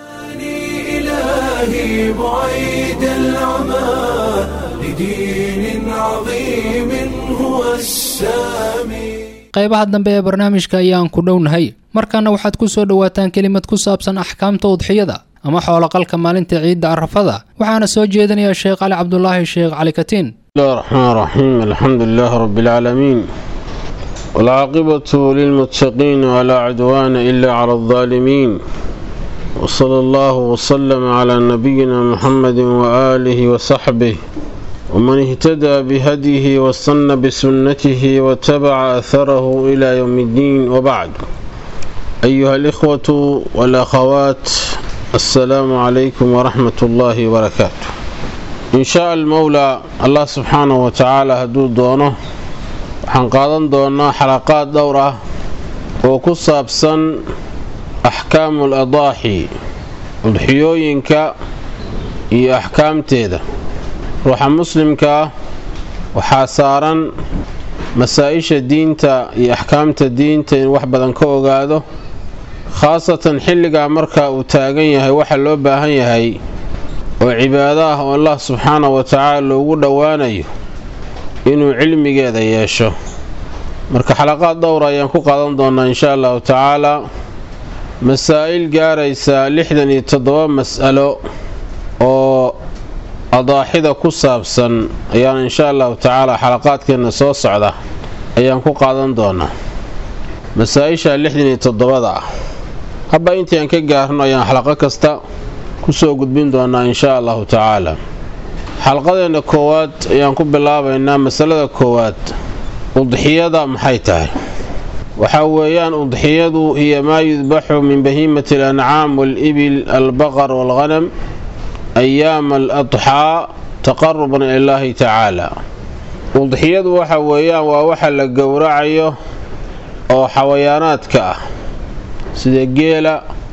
Speaker 1: إلهي بعيد العمى لدين عظيم هو السامي
Speaker 2: qaybaha dambe ee barnaamijka ayaan ku dhownahay markaana waxaad ku soo dhowaataan kelimad ku saabsan axkaamta udxiyada ama xooloqalka maalinta ciidda arafada waxaana soo jeedinaya sheekh cali cabdulaahi sheekh cali katiin
Speaker 6: بسم الله الرحمن الرحيم الحمد لله رب العالمين والعاقبة للمتقين ولا عدوان إلا على الظالمين وصلى الله وسلم على نبينا محمد وآله وصحبه ومن اهتدى بهديه واستنى بسنته واتبع أثره إلى يوم الدين وبعد أيها الإخوة والأخوات السلام عليكم ورحمة الله وبركاته إن شاء المولى الله سبحانه وتعالى هدو دونه waxaan qaadan doonaa xalaqaad dhowr ah oo ku saabsan axkaamu ladaaxi udxiyooyinka iyo axkaamteeda ruuxa muslimka ah waxaa saaran masaa-isha diinta iyo axkaamta diinta in wax badan ka ogaado khaasatan xilligaa marka uu taagan yahay waxa loo baahan yahay oo cibaado ah oo allah subxaanahu wa tacaala loogu dhowaanayo inuu cilmigeeda yeesho marka xalaqaad dhowra ayaan ku qaadan doonaa insha allahu tacaalaa masaa'il gaaraysa lixdan iyo toddoba mas'alo oo adaaxida ku saabsan ayaan insha allahu tacaala xalaqaadkeenna soo socda ayaan ku qaadan doonaa masaa-isha lixdan iyo toddobada ah habba intii aan ka gaarno ayaan xalaqo kasta kusoo gudbin doonaa insha allahu tacaala xalqadeenna koowaad ayaan ku bilaabaynaa masalada koowaad udxiyada maxay tahay waxaa weeyaan udxiyadu hiya maa yudbaxu min bahiimati alancaam waalibil albaqar waalghanam ayaama aladxaa taqaruban ilaahi tacaala udxiyadu waxa weeyaan waa waxa la gowracayo oo xawayaanaadka ah sida geela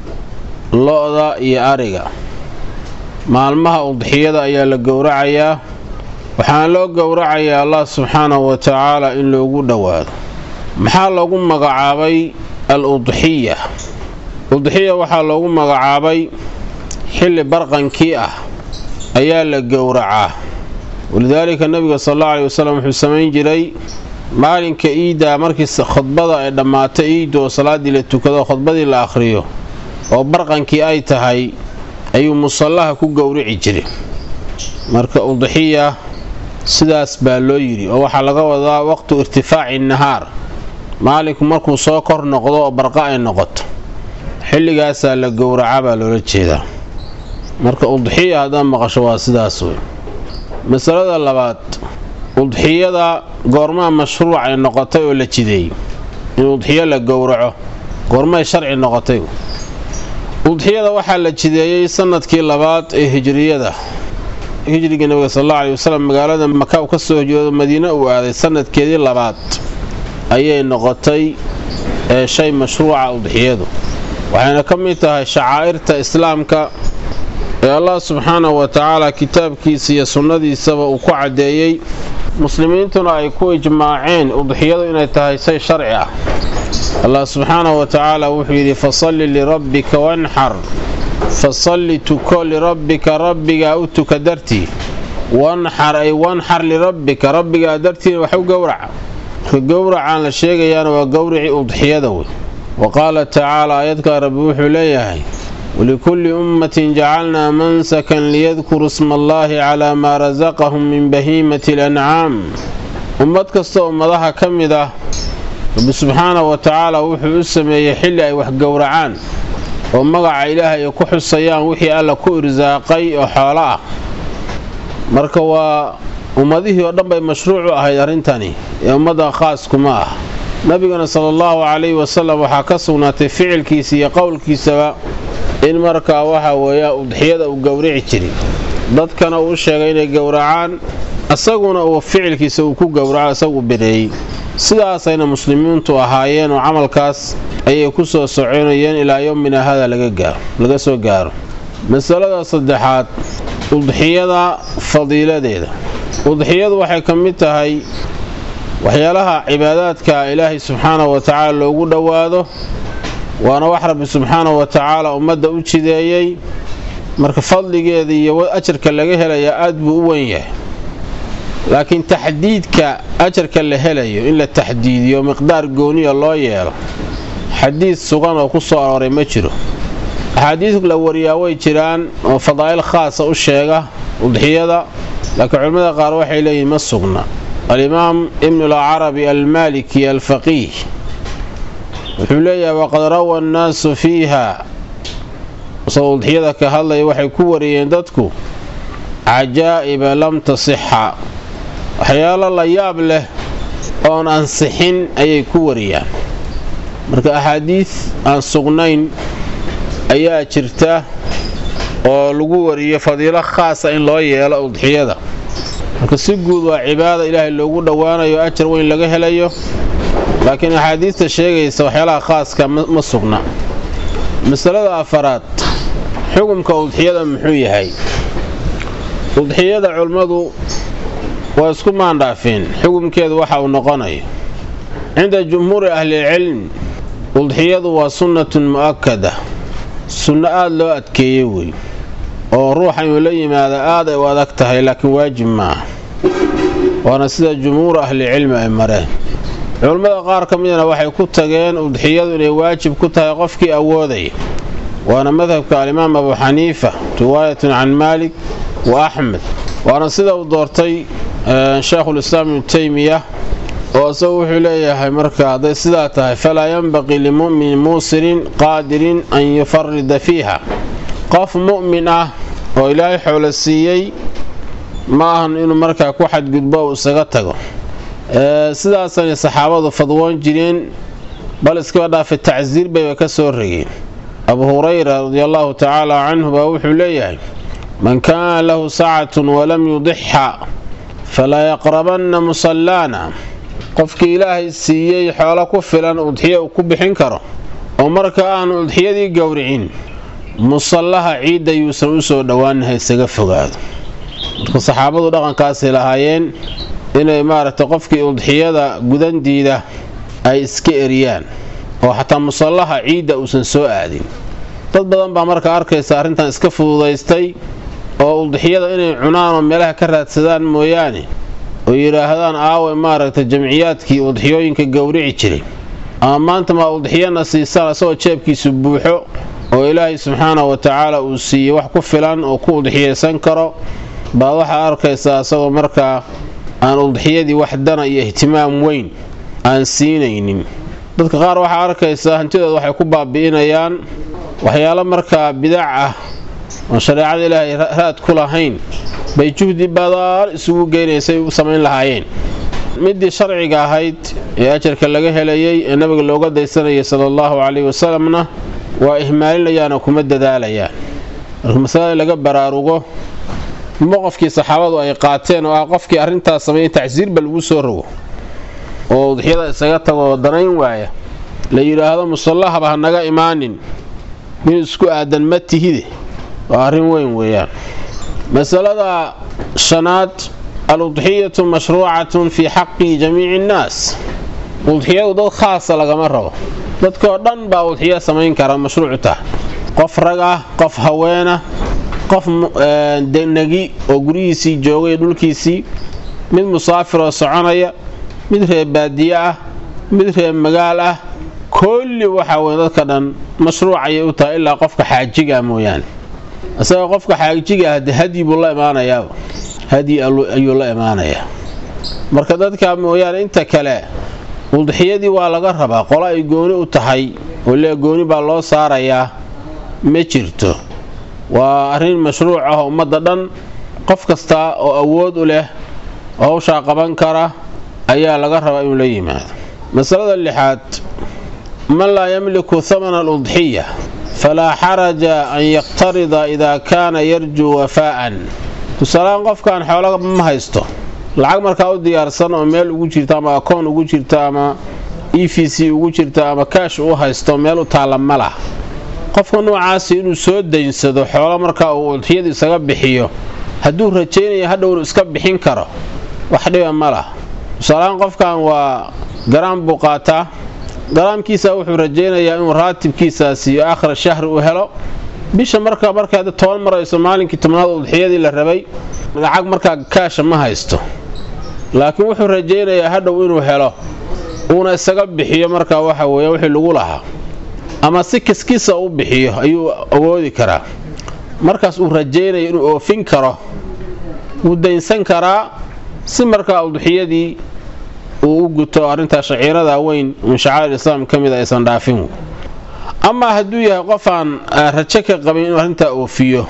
Speaker 6: lo-da iyo ariga maalmaha udxiyada ayaa la gowracayaa waxaana loo gowracayaa allah subxaanahu wa tacaala in loogu dhowaado maxaa loogu magacaabay al udxiya udxiya waxaa loogu magacaabay xilli barqankii ah ayaa la gowracaa walidaalika nabiga sal allau aleyhi wasalam wuxuu samayn jiray maalinka iiddaa markii khudbada ay dhammaato iidda oo salaaddii la tukado khudbadii la akhriyo oo barqankii ay tahay ayuu musallaha ku gowrici jiray marka udxiya sidaas baa loo yidhi oo waxaa laga wadaa waqtu irtifaaci nahaar maalinku markuu soo kor noqdo oo barqa ay noqoto xilligaasaa la gowraca baa loola jeedaa marka udxiya haddaad maqasho waa sidaas wey masalada labaad udxiyada goormaa mashruuc ay noqotay oo la jideeyey in udxiyo la gowraco goormay sharci noqotay udxiyada waxaa la jideeyey sanadkii labaad ee hijriyada hijriga nabiga sal alla aley wasalam magaalada maka u ka soo hijroodo madiine uu aaday sanadkeedii labaad ayay noqotay ee shay mashruuca udxiyadu waxayna ka mid tahay shacaa'irta islaamka ee allah subxaanahu wa tacaala kitaabkiisa iyo sunnadiisaba uu ku caddeeyey muslimiintuna ay ku ijmaaceen udxiyadu inay tahay say sharci ah allah subxaanahu wa tacaala wuxuu yidhi fasalli lirabbika wanxar fasalli tuko lirabbika rabbigaa u tuka dartii wanxar ay wanxar lirabbika rabbigaa dartiina wax u gowraca marka gowracaan la sheegayaana waa gowricii udxiyada wey wa qaala tacaala aayadkaa rabbi wuxuu leeyahay walikulli ummatin jacalnaa mansakan liyadkuruu sma allaahi calaa maa rasaqahum min bahiimati alancaam ummad kasta ummadaha ka mid ah rabbi subxaanahu wa tacaala wuxuu u sameeyey xilli ay wax gowracaan oo magaca ilaahay ay ku xusayaan wixii alla ku irsaaqay oo xoolo ah marka waa ummadihii oo dhan bay mashruuc u ahayd arrintani ee ummadda khaaskuma ah nabigana sala allahu calayhi wasalam waxaa ka sugnaatay ficilkiisa iyo qowlkiisaba in markaa waxa weeya udxiyada uu gowrici jiri dadkana uu sheegay inay gowracaan isaguna uu ficilkiisa uu ku gowraco isagu bireeyey sidaasayna muslimiintu ahaayeen oo camalkaas ayay ku soo soconayeen ilaa yowmina hada laga soo gaaro masalada saddexaad udxiyada fadiiladeeda udxiyadu waxay ka mid tahay waxyaalaha cibaadaadka ilaahay subxaanahu wa tacaala loogu dhowaado waana wax rabbi subxaanahu wa tacaala ummadda u jideeyey marka fadligeeda iyo ajarka laga helayaa aad buu u wen yahay laakiin taxdiidka ajarka la helayo in la taxdiidiyo miqdaar gooniya loo yeelo xadiid sugan oo ku soo arooray ma jiro axaadiid la wariyaa way jiraan oo fadaa'il khaasa u sheega udxiyada laakiin culimmada qaar waxay leeyihin ma sugna alimaam ibnu alcarabi almaliki alfaqiih wuxuu leeyahay waqad rawa annaasu fiiha isagoo udxiyada ka hadlaya waxay ku wariyeen dadku cajaa'iba lam tasixa waxyaalo la yaab leh oon ansixin ayay ku wariyaan marka axaadiid aan sugnayn ayaa jirta oo lagu wariyo fadiilo khaasa in loo yeelo udxiyada marka si guud waa cibaada ilaahay loogu dhowaanayo ajar weyn laga helayo laakiin axaadiista sheegaysa waxyaalaha khaaska ma sugna masalada afaraad xukumka udxiyada muxuu yahay udxiyada culimmadu waa isku maandhaafeen xukumkeedu waxa uu noqonayo cinda jumhuuri ahlilcilm udxiyadu waa sunnatun mu'akada sunno aada loo adkeeyey wey oo ruuxa inuu la yimaado aad ay u adag tahay laakiin waajib maaha waana sida jumhuur ahlicilmi ay mareen culammada qaar ka midana waxay ku tageen udxiyadu inay waajib ku tahay qofkii awoodaya waana madhabka alimaam abu xaniifa riwaayatun can maalik wa axmed waana sida uu doortay sheekhulislaam ibnu teymiya oo isagu wuxuu leeyahay marka hadday sidaa tahay falaa yanbaqii limu'minin muusirin qaadirin an yufarida fiiha qof mu'min ah oo ilaahay xoolo siiyey ma ahan inuu markaa ku xadgudbo uu isaga tago sidaasanay saxaabadu fadwoon jireen bal iskaba dhaafa tacsiir bayba ka soo regeen abu hurayra radiallaahu tacaala canhu baa wuxuu leeyahay man kaana lahu sacatun walam yudixa falaa yaqrabanna musallaana qofkii ilaahay siiyey xoolo ku filan udxiya uu ku bixin karo oo marka aanu udxiyadii gowricin musallaha ciidda yuusan u soo dhowaanaha isaga fogaado marka saxaabadu dhaqankaasay lahaayeen inay maaragtay qofkii udxiyada gudandiida ay iska eriyaan oo xataa musallaha ciidda uusan soo aadin dad badan baa marka arkaysa arrintan iska fududaystay oo udxiyada inay cunaan oo meelaha ka raadsadaan mooyaane oo yidhaahdaan aawe maaragtay jamciyaadkii udxiyooyinka gowrici jiray ama maanta maa udxiyana siisaan isagoo jeebkiisu buuxo oo ilaahay subxaanahu wa tacaala uu siiyey wax ku filan oo ku udxiyaysan karo baad waxaa arkaysaa isagoo markaa aan udxiyadii wax dana iyo ihtimaam weyn aan siinaynin dadka qaar waxaa arkaysaa hantidooda waxay ku baabi'inayaan waxyaalo markaa bidac ah oon shareecada ilaahay raad ku lahayn bay juhdi badaal isugu geynaysay u samayn lahaayeen midii sharciga ahayd ee ajarka laga helayay ee nabiga looga daysanayay sala allahu calayhi wasalamna waa ihmaalinayaanoo kuma dadaalayaan marka masalada in laga baraarugo moqofkii saxaabadu ay qaateen oo ah qofkii arrintaas sameeyey tacsiirba lagu soo rogo oo udxiyada isaga tago oo danayn waaya la yidhaahdo musallahaba ha naga imaanin mid isku aadan ma tihide waa arrin weyn weeyaan masalada shanaad al-udxiyatu mashruucatun fii xaqi jamiici innaas udxiyadu dad khaasa lagama rabo dadkoo dhan baa udxiyo samayn kara mashruucu tahay qof rag ah qof haweenah qof negi oo guryihiisii joogay dhulkiisii mid musaafir oo soconaya mid reer baadiye ah mid reer magaal ah kulli waxaa weye dadka dhan mashruuc ayay u tahay ilaa qofka xaajigaa mooyaane isaga qofka xaajiga ah de hadyi buu la imaanayaa hadyi ayuu la imaanayaa marka dadka mooyaane inta kale udxiyadii waa laga rabaa qolo ay gooni u tahay oo lee gooni baa loo saarayaa ma jirto waa arrin mashruuc ah ummadda dhan qof kasta oo awood u leh oo hawshaa qaban kara ayaa laga rabaa inuu la yimaado masalada lixaad man laa yamliku hamana aludxiya falaa xaraja an yaqtarida idaa kaana yarjuu wafaa'an tusaalehaan qofkaan xoolo ma haysto lacag markaa u diyaarsan oo meel ugu jirta ama akoon ugu jirta ama e v c ugu jirta ama kaash u haysto meel u taalla ma lah qofka noocaasi inuu soo daynsado xoolo markaa uu udxiyada isaga bixiyo hadduu rajaynaya hadhow inuu iska bixin karo wax dhiba ma lah tusaalahaan qofkan waa garaam buu qaataa garaamkiisa wuxuu rajaynayaa inuu raatibkiisaasi iyo aakhira shahri u helo bisha marka markaad toban marayso maalinkii tobnaad udxiyadii la rabay lacag markaa kaasha ma haysto laakiin wuxuu rajaynayaa hadhow inuu helo uuna isaga bixiyo markaa waxa weeye wixii lagu lahaa ama si kiskiisa u bixiyo ayuu awoodi karaa markaas uu rajaynaya inuu oofin karo wuu daynsan karaa si markaa udxiyadii uu u guto arrintaa shaciirada weyn min shacaa'ir islaam ka mid a aysan dhaafin amaa hadduu yahay qof aan rajo ka qabin inuu arrintaa oofiyo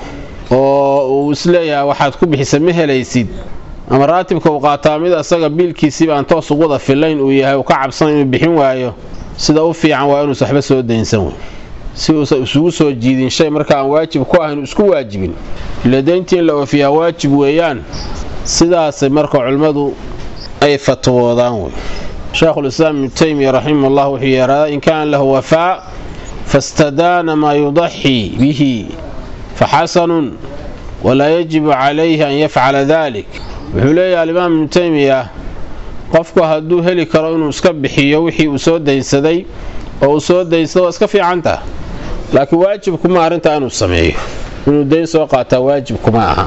Speaker 6: oo uu isleeyahay waxaad ku bixisa ma helaysid ama raatibka uu qaataa mid asaga biilkiisiiba aan toos uguda filayn uu yahay uu ka cabsan inuu bixin waayo sida u fiican waa inuusa waxba soo daynsan wey si uusan isugu soo jiidin shay marka aan waajib ku ahayn isku waajibin ila dayntii in la oofiyaa waajib weeyaan sidaasay marka culimmadu ay fatwoodaan wey sheekhulislaam ibnu taymiya raximahullah wuxuu yeeradaa in kaana lahu wafaa fastadaana maa yudaxii bihi faxasanun walaa yajibu calayhi an yafcala dalik wuxuu leeyahay alimaam ibnu taymiya qofku hadduu heli karo inuu iska bixiyo wixii uu soo daynsaday oo uu soo daynsado waa iska fiicantah laakiin waajibkuma arrintaa inuu sameeyo inuu dayn soo qaataa waajibkuma aha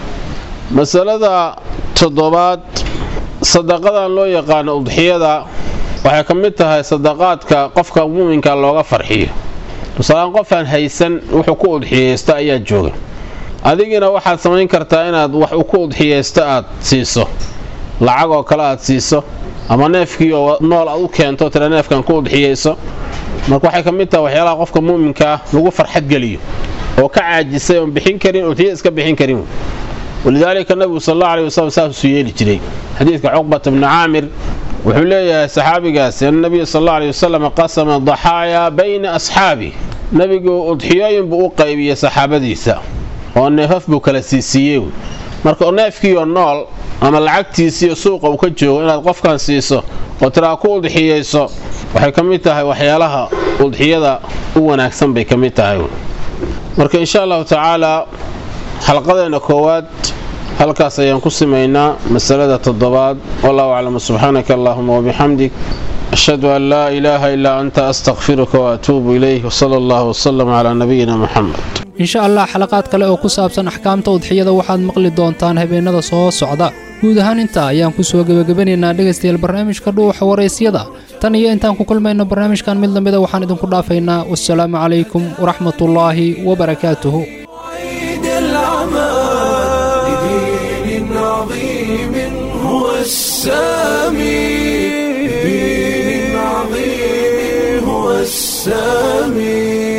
Speaker 6: masalada toddobaad sadaqadan loo yaqaano udxiyada waxay ka mid tahay sadaqaadka qofka muuminka looga farxiyo tusaalaan qofaan haysan wuxuu ku udxiyeysta ayaa jooga adigina waxaad samayn kartaa inaad wax u ku udxiyeysto aad siiso lacag oo kale aad siiso ama neefkii oo nool aad u keento tira neefkan ku udxiyeyso marka waxay ka mid tahay waxyaalaha qofka muuminkaa lagu farxadgeliyo oo ka caajisay oon bixin karin udxiya iska bixin karin walidaalika nabigu sal alla aley wasalam saasuu yeeli jiray xadiidka cuqbata bni caamir wuxuu leeyahay saxaabigaasi ana nabiya sal alla aley wasalam qasama daxaayaa bayna asxaabi nebigu udxiyooyin buu u qaybiyey saxaabadiisa oo neefaf buu kala siisiiyey marka neefkiioo nool ama lacagtiisiiyo suuqa uu ka joogo inaad qofkan siiso oo tiraa ku udxiyeyso waxay ka mid tahay waxyaalaha udxiyada u wanaagsan bay ka mid tahay marka insha allahu tacaalaa xalqadeena koowaad halkaas ayaan ku simaynaa masalada toddobaad wallahu aclam subxaanaka allahuma wabixamdik ashhadu an laa ilaaha ilaa anta astakfiruka waatuubu ilayh wsala allahu wsalam calaa nabiyina muxamed
Speaker 2: insha allah xalaqaad kale oo ku saabsan axkaamta udxiyada waxaad maqli doontaan habeenada soo socda guud ahaan intaa ayaan ku soo gebagabanaynaa dhegaystayaal barnaamijka dhuuxa waraysyada tan iyo intaan ku kulmayno barnaamijkan mid lamida waxaan idinku dhaafaynaa wasalaamu calaykum waraxmatullaahi wabarakaatuhu
Speaker 1: عيد العمى لدين عظيم هو السامي لدين عظيم هو السامي